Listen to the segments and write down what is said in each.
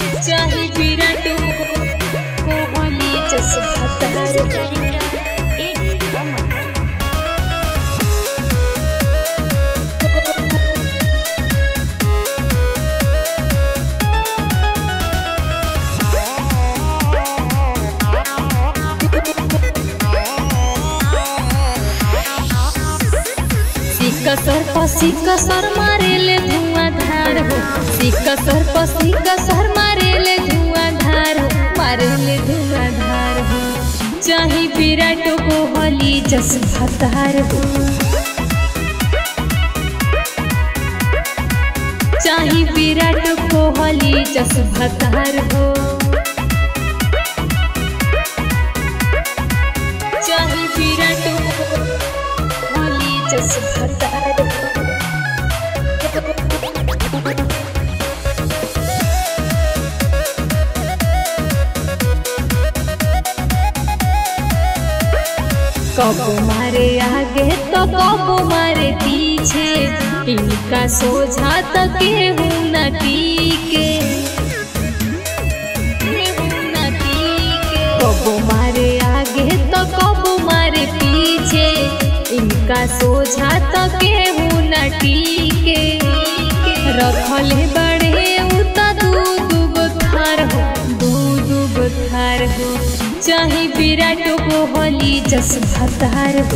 चाहे विराट कोहली जस भतर सिक्का सर पर सिक्का सर मारेले धुआंधार हो सिक्का सर पर सिक्का सर मारेले धुआंधार हो मारेले धुआंधार हो चाहे विराट कोहली जस भतार हो चाहे विराट कोहली जस भतार हो चाहे विराट कोहली जस भतार हो कबो मारे आगे तो कबो मारे पीछे इनका सोझा तो केहू न टीके केहू न टीके। कबो मारे आगे तो कबो मारे पीछे इनका सोझा तो केहू न टीके रखले बड़े उता दू दूगो थार हो दू दूगो थार हो चाहे विराट कोहली जस भतार हो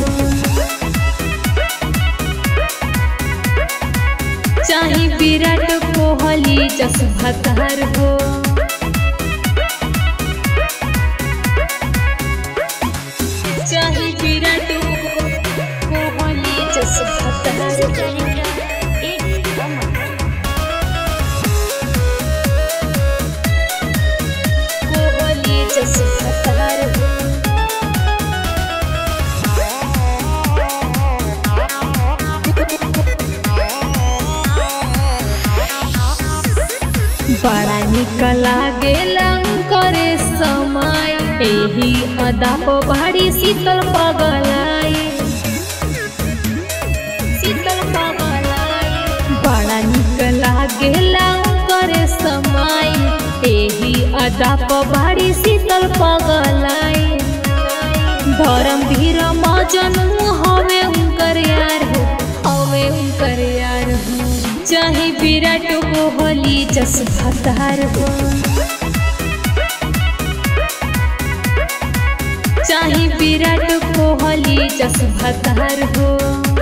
चाहे विराट कोहली जस भतार हो चाहे विराट कोहली जस भतार हो कोहली जस भतार हो बड़ा निक लागेला करे समय एही अदा पहाड़ी शीतल पगलाई शीतल पगलाई बड़ा निक लागेला करे समय एही अदा पहाड़ी शीतल पगलाई धर्म धीर मजनू हवे उनकर यार हो हवे उनकर यार हो चाहे विराट कोहली जस भतार हो चाहे विराट कोहली जस भतार हो